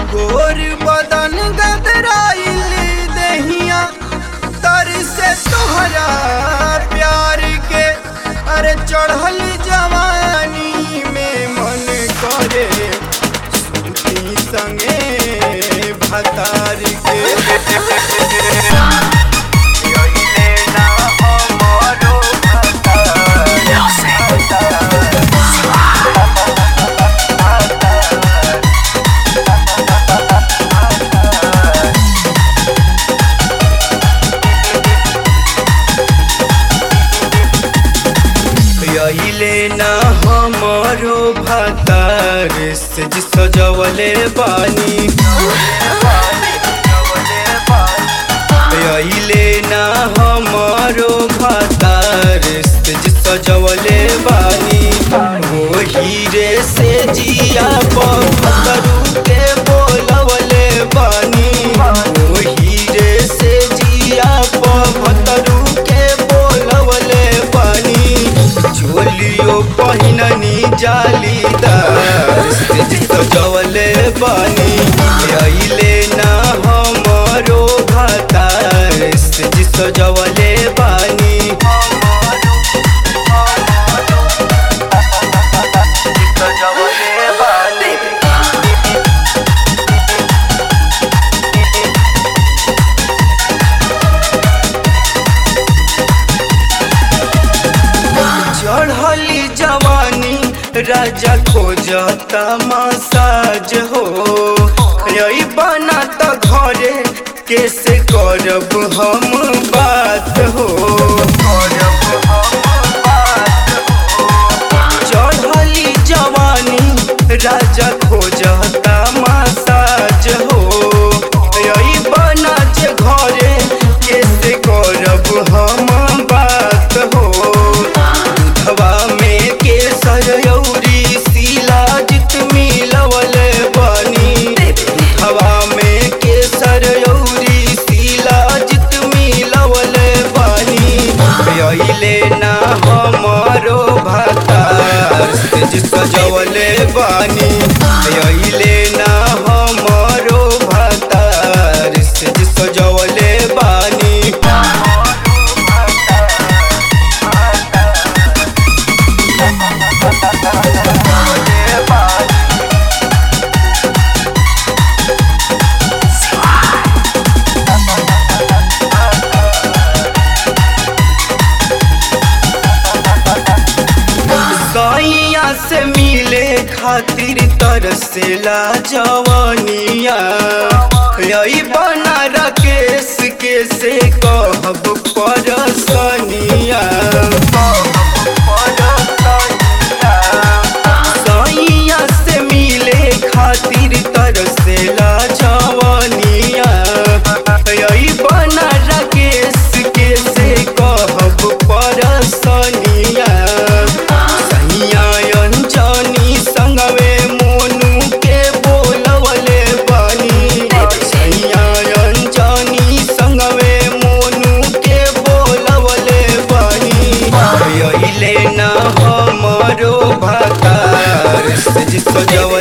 गोर बदन गदराइल दहिया तर से तोहरा प्यार के अरे चढ़ल जवानी में मन करे सुती संगे भतार के यही ना हमरो यहिले ना हमरो भतार से जी सजवले बानी यहिले ना हमरो भतार से जी सजवले बानी वो हीरे से जिया पत्थरू के बोलवले बानी वो हीरे से जिया पत्थरू के बोलवले बानी चोलियो पहिननी जालीदार से सजवले बानी अइले ना हमरो घातार से सजवले बानी सजवले बानी चढ़ली जवानी राजा खोजता मसाज हो यही बना तो घरे कैसे करब हम बात हो चढ़ली जवानी राजा खोजता मसाज हो यही बना जे घरे कैसे करब हम बात हो दूधवा में केसर यौरी शिलाजित मिलवल बनी दूधवा में केसर यौरी शिलाजित मिलवल बनी अइले ना हमरो भतार से सजवले बानी अइले ना हमरो भतार से सजवले बानी सैया से मिले खातिर तरसेला जवानिया यही बना राकेश के से कहब परसनिया सैया से मिले खातिर तरसेला जवानिया यही बना राकेश के से कहब परसनिया सैया अंजनी संगवे मोनू के बोलवले बानी सैया अंजनी संगवे मोनू के बोलवले बानी अइले ना हमरो भतार से सजव